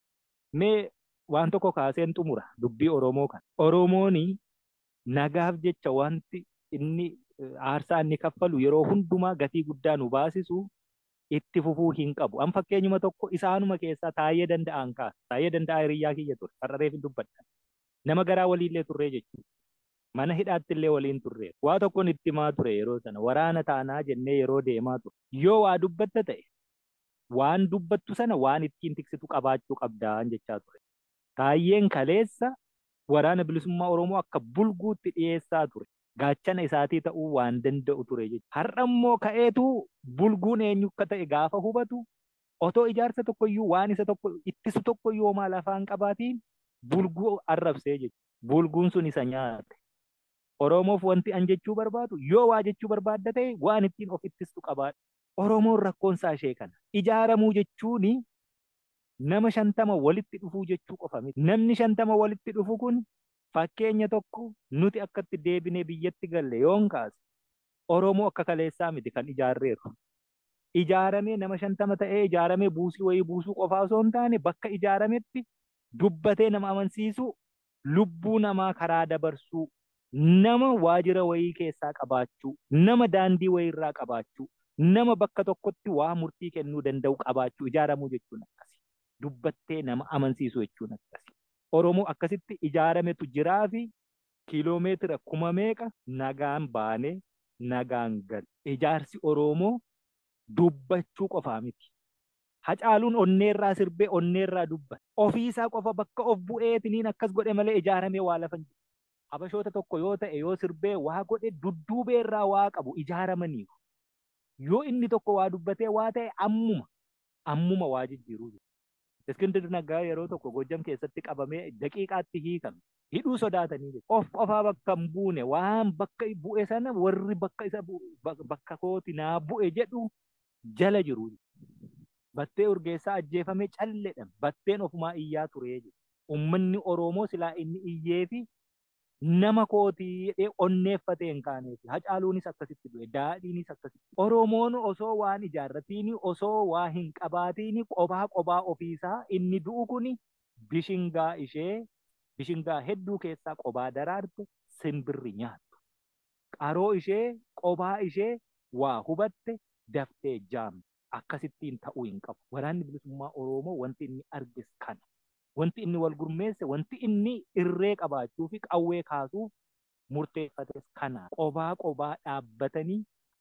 Mee waan tokko kaaseen xumura dubbii Oromoo kana. Oromoon nagaaf jecha wanti inni aarsaa inni kaffalu yeroo hundumaa gatii guddaa nu baasisu itti fufuu hin qabu. An fakkeenyuma tokko isaanuma keessaa taa'ee danda'an kaasa. Taa'ee danda'a hiriyyaa kiyya ture. Har'areef hin dubbadha. Nama garaa waliillee turree jechuudha. Mana hidhaatti illee waliin turree. Waa tokkoon itti himaa ture yeroo sana. Waraana taanaa jennee yeroo deemaa ture. Yoo waa dubbatta ta'e waan dubbattu sana waan ittiin tiksitu qabaachuu qabdaan jechaa ture. Taayyeen kaleessa waraana bilisummaa Oromoo akka bulguutti dhiyeessaa ture. gaachana isaatii ta'uu waan danda'u ture jechuudha. Har'a immoo ka'eetu bulguun eenyu akka ta'e gaafa hubatu otoo ijaarsa tokkoyyuu waan isa tokko ittisu tokkoyyuu homaa lafaan qabaatiin bulguu arrabsee jechuudha. Bulguun sun isa nyaate. Oromoof wanti an jechuu barbaadu yoo waa jechuu barbaadda ta'e waan ittiin of ittistu qabaadha. Oromoon rakkoonsaa ishee kana. Ijaaramuu jechuun nama shantama walitti dhufuu jechuu qofa miti. Namni shantama walitti dhufu kun fakkeenya tokko nuti akkatti deebinee biyyatti galle yoon kaase Oromoo akka kaleessaa miti kan ijaarreeru. Ijaaramee nama shantama ta'ee ijaaramee buusii wayii buusuu qofaa osoo hin taane bakka ijaarametti dubbatee nama amansiisu lubbuu namaa karaa dabarsuu nama waajira wayii keessaa qabaachuu nama daandii wayii irraa qabaachuu nama bakka tokkotti waa murtii kennuu danda'u qabaachuu ijaaramuu jechuun akkasi. Dubbattee nama amansiisu jechuun akkasi. Oromoo akkasitti ijaarametu jiraa fi kiiloomeetira kuma meeqa nagaan baanee nagaan gal. Ijaarsi Oromoo dubbachuu qofaa miti. Hacaaluun onneerraa sirbee onneerraa dubbata. Ofiisaa qofa bakka of bu'eetiniin akkas godhe malee ijaaramee waa lafa hin jiru. Habashoota tokko yoo ta'e yoo sirbee waa godhe dudduubeerraa waa qabu ijaaramaniiru. Yoo inni tokko waa dubbatee waa ta'e ammuma ammuma waa jijjiiruu jiru. Iskindir Naggaa yeroo tokko Gojjam keessatti qabamee daqiiqaatti hiikame. Hidhuu sodaatanii jiru. Of qofaa bakka hin buune waan bakka bu'e sana warri bakka isa bakka kooti naa bu'e jedhu jala jiru. Battee urgeessaa ajjeefamee calleedhaan batteen ofumaa iyyaa turee jiru. Uummanni Oromoo silaa inni iyyee fi nama kootii jedhee onneeffatee hin kaaneef. Hacaaluunis akkasitti du'e, daadhiinis akkasitti. Oromoon osoo waan ijaarratiin osoo waa hin qabaatiin qophaa qophaa ofiisaa inni du'u kuni bishingaa ishee bishingaa hedduu keessaa qophaa daraarte simbirri nyaattu. Qaroo ishee qophaa ishee waa hubatte daftee jaamte. Akkasittiin ta'uu hin qabu. Waraanni bilisummaa Oromoo wanti inni argis kana. Wanti inni wal gurmeesse, wanti inni irree qabaachuu fi qawwee kaasuuf murteeffates kana. Qophaa qophaa dhaabbatanii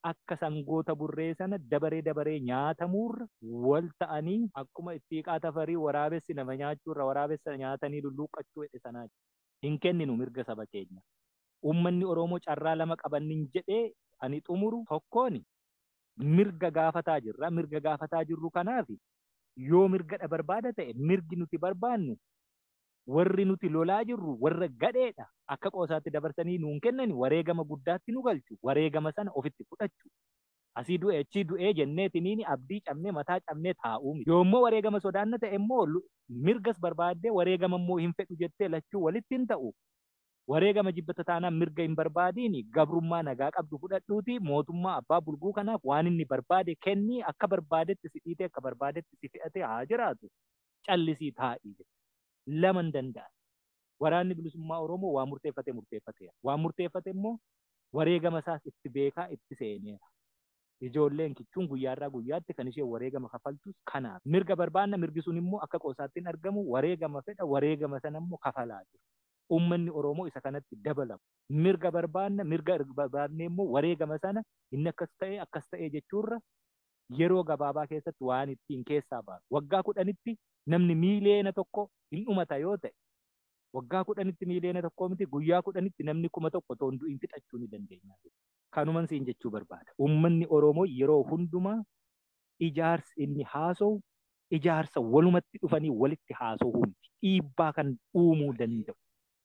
akka sangoota burree sana dabaree dabaree nyaatamuurra wal ta'anii akkuma ittiiqaa tafarii waraabessi nama nyaachuurra waraabessa nyaatanii lulluuqqachuu jedhe sanaa hin kenninu mirga saba keenya. Uummanni Oromoo carraa lama qabannin jedhee ani xumuru tokkoon mirga gaafataa jirra. Mirga gaafataa jirru kanaaf yoo mirga barbaada ta'e mirgi nuti barbaannu warri nuti lolaa jirru warra gadheedha. Akka qoosaatti dabarsanii nuun kennani wareegama guddaatti nu galchu. Wareegama sana ofitti fudhachu. Asii du'e achii du'ee jenneetiniin abdii cabnee mataa cabnee taa'uu miti. Yoommoo wareegama sodaanna ta'e immoo mirgas barbaaddee wareegama immoo hin fedhu jettee lachuu walitti hin ta'u. Wareegama jibbata taanaan mirga hin barbaadiin gabrummaa nagaa qabdu fudhadhuuti mootummaa abbaa bulguu kanaaf waan inni barbaade kennii akka barbaadetti si dhiitee akka barbaadetti si fe'atee haa jiraatu. Callisii taa'ii lama hin danda'an. Waraanni bilisummaa Oromoo waa murteeffate murteeffateera. Waan murteeffate immoo wareegama isaas itti beekaa itti seeneera. Ijoolleen kichuun guyyaarraa guyyaatti kan isheen wareegama kafaltus kanaaf. Mirga barbaanna mirgi sun immoo akka qoosaatti hin argamu wareegama fedha wareegama sana immoo kafalaa jiru. Uummanni Oromoo isa kanatti dabalamu. Mirga barbaanna mirga barbaanne immoo wareegama sana inni akkas ta'e akkas ta'e jechuurra yeroo gabaabaa keessatti waan ittiin keessaa baasu. Waggaa kudhanitti namni miiliyeena tokko hin dhumata yoo ta'e waggaa kudhanitti miiliyeena tokko miti guyyaa kudhanitti namni kuma tokko toon du'in fixachuu ni dandeenya. Kanuman siin jechuu barbaada. Uummanni Oromoo yeroo hundumaa ijaarsi inni haasa'u ijaarsa walumatti dhufanii walitti haasa'uu miti. Dhiibbaa kan uumuu danda'u.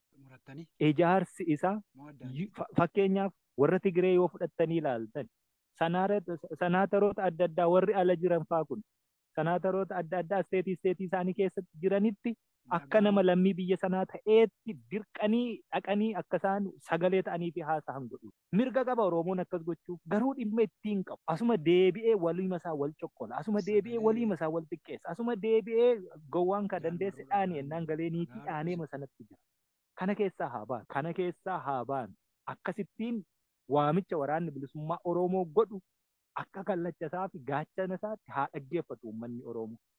Ijaarsi isaa fakkeenyaaf warra Tigiree yoo fudhattanii ilaaltan sanaataroota adda addaa warri ala jiran faa kun sanaataroota adda addaa isteetii isteetii isaanii keessatti jiranitti akka nama lammii biyya sanaa ta'eetti dirqanii dhaqanii akka isaan sagalee ta'anii fi haasa'an godhu. Mirga qaba Oromoon akkas gochuuf garuu dhimma ittiin qabu. Asuma deebi'ee waliima isaa wal cokkola. Asuma deebi'ee waliima isaa wal xiqqeessa. Asuma deebi'ee gowwaan ka dandeesse dhaanii ennaan galee niitii dhaaneema sanatti jira. Kana keessaa haa ba'an. Kana keessaa haa ba'an. Akkasittiin waamicha waraanni bilisummaa Oromoo godhu akka kallacha isaa fi gaachana isaatti haa dhaggeeffatu uummanni Oromoo.